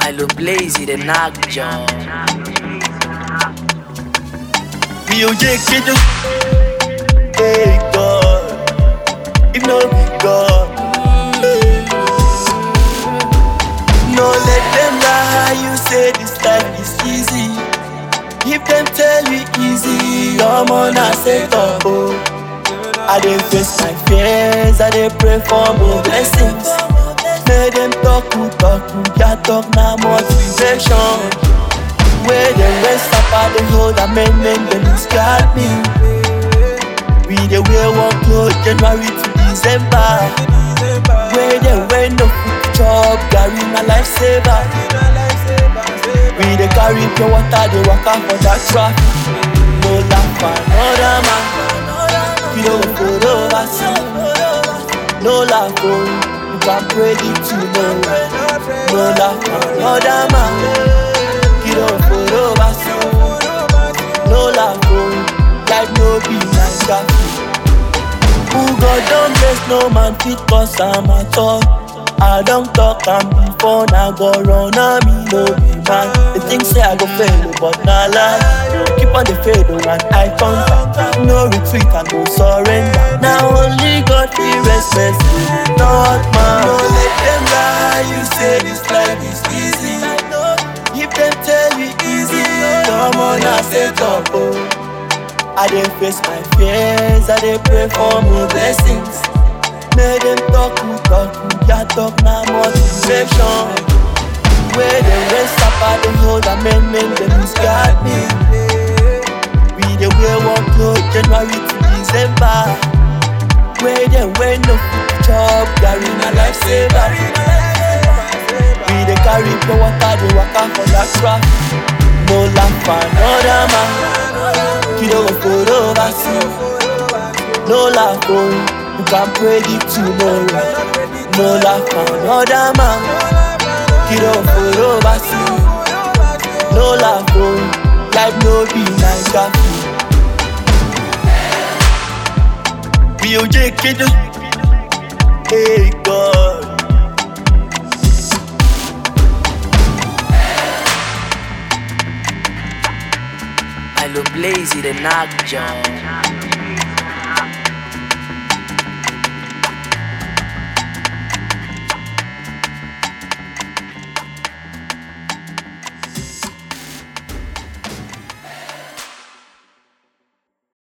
Milo Blazy, the knock jaw. We o J Kid. Hey God, if no be God, no let them lie. You say this life is easy. If them tell you easy, I'm on a set up. Oh. I dey face my fears, I dey pray for more blessings. Make them talk, who talk, who ya talk, na motivation. Where the rest up at the hold and men men them misguide me. We the wear one clothes January to December. Where the wear no food chop, Gary my lifesaver. We the carry pure water, they walk out for that traffic. No laugh for another man. We don't go over No laugh for you can pray it tomorrow. No laugh for another man. You don't go over No laugh for life no be like that. Who God don't bless no man fit cause I'm at all. I don't talk am before now go run on me no be man. They think say I go fail but na lie. Keep on the faith oh, and I contact. No retreat and no surrender. Now only God feel respect me, not man. No let them lie. You say this life is easy. If them tell you easy, come on and set up. Oh. I dey face my fears, I dey pray for more blessings. Make them talk, who talk, who ya talk, na motivation. Where the rest up at the hold and men men them misguide me. We dey wear one clothes January to December. Where they wear no food chop, Gary na lifesaver. We dey carry pure water, dey waka for that traffic. No laugh for another man. Kilo go for overseas. No laugh for you can pray it tomorrow. No laugh for another man. Kilo go for overseas. No laugh for life no be like that. We o J Kid. Hey God. Milo Blazy, the knock jaw.